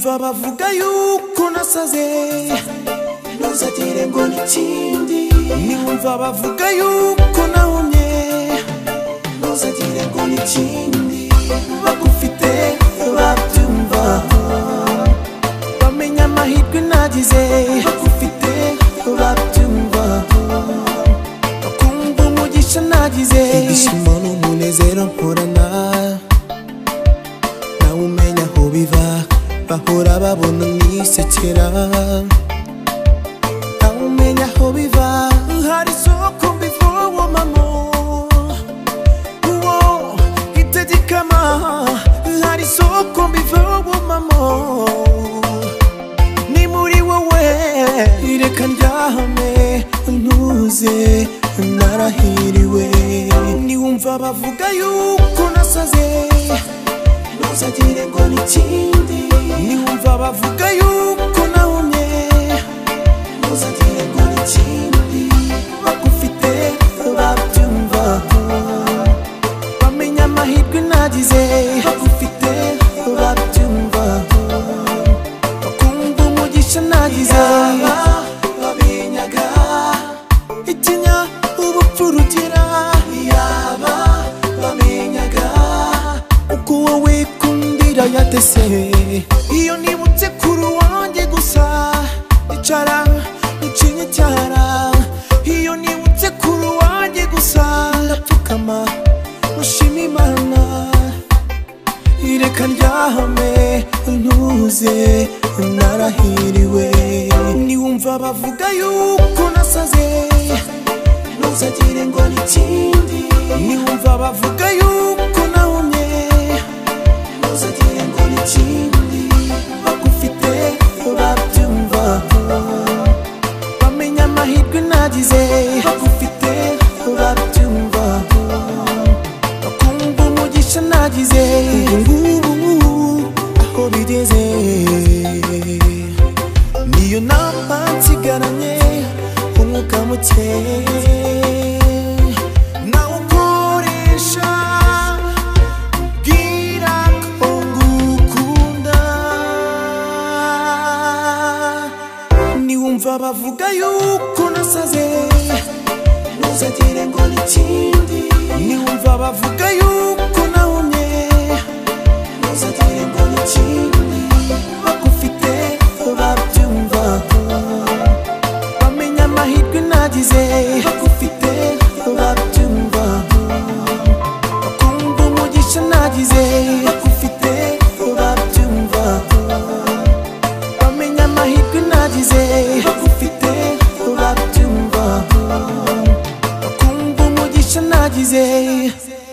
mva bavuga yuko nasaze ntuzagire ngo nikindi niwumva bavuga yuko nahumye ntuzagire ngo nikindi bagufite babyumva bamenya amahirwe nagize bagufite babyumva bakumva umugisha nagize ibyishimo n'umunezero mporana nawe umenya aho biva bahora babona nisekera nawe umenya aho biva hari isoko mbivomamo uwo itegekama hari isoko mbivomamo ni muri wowe reka ndyame ntuze narahiriwe niwumva bavuga yuko nasaze ntuzagire ngo nikindi niwumva bavuga yuko nahumye ntuzagire ngo nikindi bagufite babyumva bamenya amahirwe nagize bagufite babyumva bakumva umugisha nagize yaba babinyaga itinya ubupfu rugira yaba baminyaga uko wowe kundira yatese iyo nibutse kuri wanjye gusa icara niciny'icyara iyo nibutse kuri wanjye gusa ndapfukama mushima imana ireka ryahame ntuze narahiriwe niwumva bavuga yuko nasaze ntuzagire ngo nikindi niwumva bavuga yuko nahumye ntuzagire ngo nikindi bagufite babyumva bamenya amahirwe nagize bagufite babyumva bakumva umugisha nagize ubungubu aho bigeze niyo nama nsigaranye umwuka muke nawukoresha bwira ko ngukunda niwumva bavuga yuko nasaze ntuzagire ngo nikindi niwumva bavuga yuko nahumye ntuzagire ngo nikindi bagufite babyumva bamenya amahirwe nagize bagufite babyumva bakumva umugisha nagize bagufite babyumva bamenya amahirwe nagize bagufite babyumva bakumva umugisha nagize